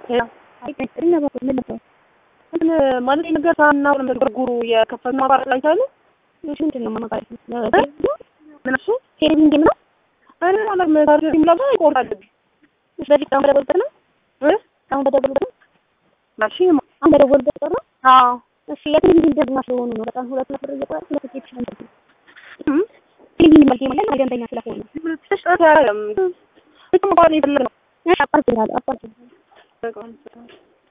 እንትን ማለት ነገር ሳና ጉርጉሩ የከፈት ማባረር ላይ ታሉ ምንድን ነው ማባረር? ምን እሱ ቴሌቪዥን ነው። እኔ ማለት መታር የሚለው ይቆርጣል። ስለዚህ አሁን በደወልበት ነው እ አሁን በደወልበት ነው ማሺ አሁን በደወልበት ነው። አዎ እሺ የቴሌቪዥን ደግሞ ስለሆኑ ነው በጣም ሁለት ነበር እየቆረጥ ሁለት ኬት ይችላል። እም ቴሌቪዥን መልክ ማለት አገንተኛ ስለሆነ ተሽጣታ ያለም ጥቅም እንኳን ይፈልግ ነው እሺ አፓርት ይላል አፓርት